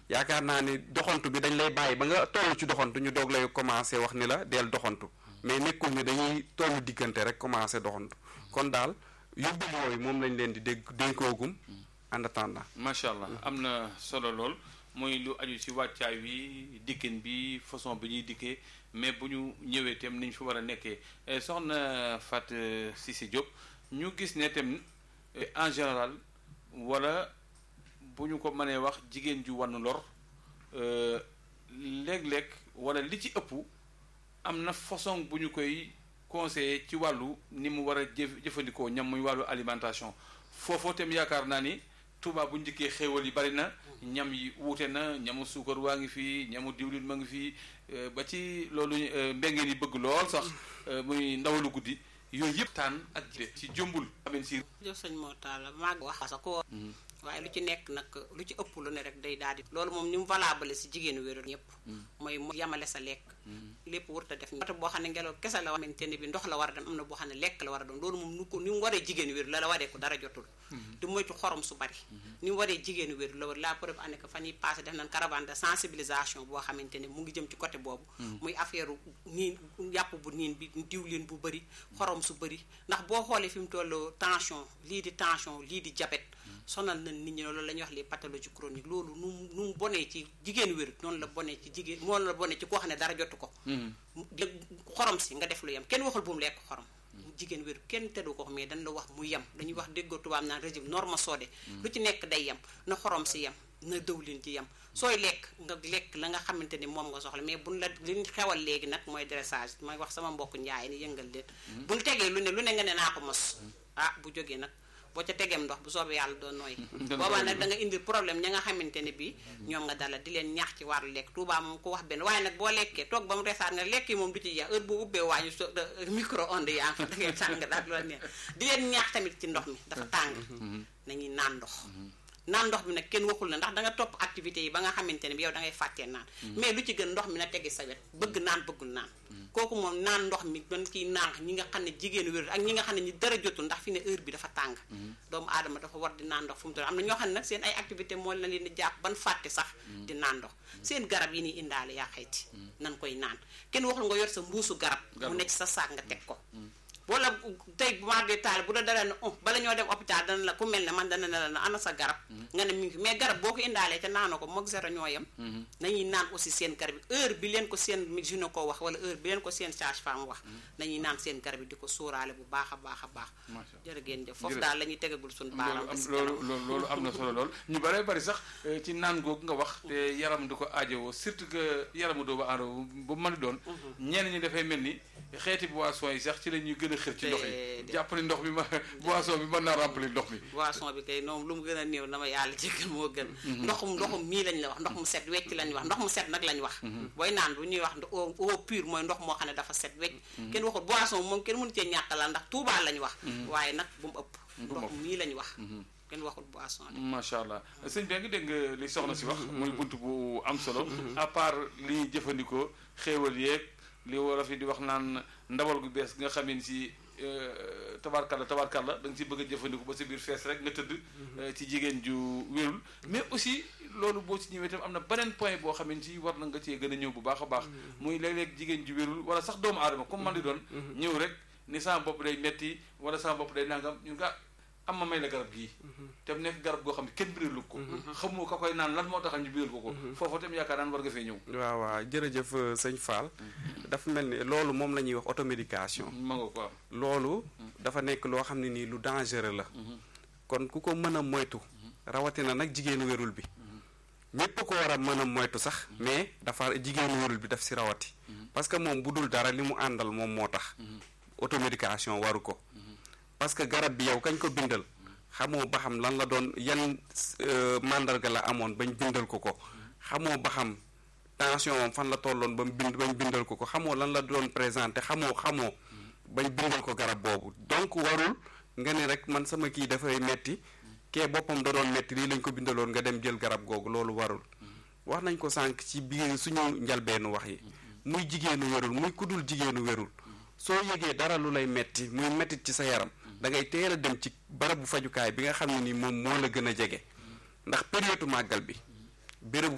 yaakaar naa ni doxantu bi dañ lay bàyyi ba nga toll ci doxantu ñu doog lay commencé wax ni la del doxantu mais nekkul ni dañuy toll diggante rek commencé doxantu kon daal yóbbal yooyu moom lañ leen di dégg dénkoogum en attendant macha allah am na solo lool mooy lu aju ci wàccaay wi dikkin bi façon bi ñuy dikkee mais bu ñu ñëwee itam ni ñu fi war a nekkee soxna Fat Cissé Diop ñu gis ne itam en général wala bu ñu ko mënee wax jigéen ju wann lor léeg-léeg wala li ci ëpp am na façon bu ñu koy conseiller ci wàllu ni mu war a jëf jëfandikoo ñam muy wàllu alimentation foofoo itam yaakaar naa ni Touba bu njëkkee xéewal yi bari na ñam yi wuute na ñamu suukar waa ngi fii ñamu diwlin ma ngi fii ba ci loolu mbengeen yi bëgg lool sax muy ndawalu guddi yooyu yëpp taan ak ci jëmbul amen si jëf sëñ moo taala maag wax sa ko waaye lu ci nekk nag lu ci ëpp lu ne rek day daal di loolu moom ni mu valable si jigéenu wéru ñëpp mooy mu yamale sa lekk lépp warut a def côté boo xam ne ngelaw kese la xamante ne bi ndox la war a dem am na boo xam ne lekk la war a doon loolu moom nu ko ni mu waree jigéenu wéru la la waree ko dara jotul di moytu xorom su bari ni mu waree jigéenu wéru la war la preuve année que fan yi passé def nañ caravane de sensibilisation boo xamante ne mu ngi jëm ci côté boobu muy affaire niin yàpp bu niin bi diwlin bu bëri xorom su bëri ndax boo xoolee fi mu toll tension lii di tension lii di diabète sonal na nit ñi loolu la ñuy wax les pathologies chroniques loolu nu mu nu mu bonee ci jigéen wér noonu la bonee ci jigéen noonu la bonee ci koo xam ne dara jotu ko xorom si nga def lu yem kenn waxul bu mu lekk xorom jigéen wér kenn teddu ko mais dañ la wax mu yem dañuy wax déggoo tubaab naan régime norme soodé lu ci nekk day yem na xorom si yem na dëwlin ci yem sooy lekk nga lekk la nga xamante ni moom nga soxla mais buñ la liñ xewal léegi nag mooy dressage may wax sama mbokk njaay ni yëngal leen buñ tegee lu ne lu ne nga ne naa ko mos ah bu jógee nag boo ca tegeem ndox bu soobee yàlla doon nooy boobaa nag da nga indil problème ña nga xamante ne bii ñoom nga dala di leen ñaax ci wàllu lekk Touba moom ko wax benn waaye nag boo lekkee toog ba mu resaat nga lekk yi moom du ci jeex heure boo ubbee waañu so micro onde yaa fa da ngay tàng daal lu la neex di leen ñaax tamit ci ndox mi dafa tàng nañuy naan ndox naan ndox mi nag kenn waxul na ndax da nga topp activités yi ba nga xamante ne bi yow da ngay fàttee naan mais lu ci gën ndox mi na tegi sa wet bëgg naan bëggul naan kooku moom naan ndox mi man kiy naan ñi nga xam ne jigéenu wér ak ñi nga xam ne ñi dara jotul ndax fi ne heure bi dafa tàng doomu aadama dafa war di naan ndox fu mu toll am na ñoo xam ne nag seen ay activité moo la leen di jàpp ban fàtte sax di naan ndox seen garab yi ni indaale yaa xayti nan koy naan kenn waxul nga yor sa mbuusu garab mu nekk sa saak nga teg ko wala tey bu ma dee taal bu da dara ne oh bala ñoo dem hôpital dana la ku mel ne man dana ne la ana sa garab nga ne mi ngi fi mais garab boo ko indaalee te naanoo ko moog zéro ñoo yem nañuy naan aussi seen garab yi heure bi leen ko seen gynéco ko wax wala heure bi leen ko seen sage-femme wax nañuy naan seen garab yi di ko sóoraale bu baax a baax a baax jërë ngeen jëf foofu daal la ñuy tegagul suñu baaraam loolu loolu am na solo lool ñu bare bari sax ci naan googu nga wax te yaram di ko aajowoo surtout que yaramu doomu aadama bu mën a doon ñenn ñi dafay mel ni xeeti boisson yi sax ci la ñuy gën a xër ci ndox yi jàpp ni ndox mi ma boisson bi mën naa remplir ndox mi boisson bi kay noonu lu mu gën a néew dama yàlla jéggal moo gën ndoxum ndoxum mii lañ la wax ndox mu set wecc lañ wax ndox mu set nag lañ wax booy naan bu ñuy wax eau pure mooy ndox moo xam ne dafa set wecc kenn waxul boisson moom kenn mënu cee ñàkk la ndax tuubaa lañ wax waaye nag bu mu ëpp ndox mii lañ wax kenn waxul boisson macha allah sëñ bi nga dégg nga li soxna si wax muy bunt bu am solo à part li ñuy jëfandikoo xéewal yeeg li wolof yi di wax naan ndawal gu bees nga xamee ni si tabarkalla tabarkalla da nga si bëgg a jëfandiku ba sa biir fees rek nga tëdd ci jigéen ju wérul mais aussi loolu boo si ñëwee tam am na beneen point boo xamee ni si war na nga cee gën a ñëw bu baax a baax muy léeg-léeg jigéen ju wérul wala sax doomu aadama comme man di doon ñëw rek ni sama bopp day metti wala sama bopp day nangam ñu nga am ma may la garab gii te mu nekk garab goo xam ne kenn biralu ko xamoo ka koy naan lan moo tax ñu biral ko ko foofu tam yaakaar naan war nga fee ñëw waaw waaw jërëjëf sëñ Fall dafa mel ni loolu moom la ñuy wax automédication ma nga ko am loolu dafa nekk loo xam ne nii lu dangereux la kon ku ko mën a moytu rawatina nag jigéenu wérul bi ñépp ko war a mën a moytu sax mais dafa jigéenu wérul bi daf si rawati parce que moom bu dul dara li mu àndal moom moo tax automédication waru ko parce que garab bi yow kañ ko bindal xamoo ba xam lan la doon yan mandarga la amoon bañ bindal ko ko xamoo ba xam tension moom fan la tolloon ba mu bind bañ bindal ko ko xamoo lan la doon présenté xamoo xamoo bañ bindal ko garab boobu donc warul nga ne rek man sama kii dafay metti kee boppam da doon metti lii lañ ko bindaloon nga dem jël garab googu loolu warul wax nañ ko sànq ci biir suñu njalbeenu wax yi muy jigéenu wérul muy kudul jigéenu wérul soo yëgee dara lu lay metti muy mettit ci sa yaram da ngay teel a dem ci barabu fajukaay bi nga xam ne ni moom moo la gën a jege ndax période màggal bi bérébu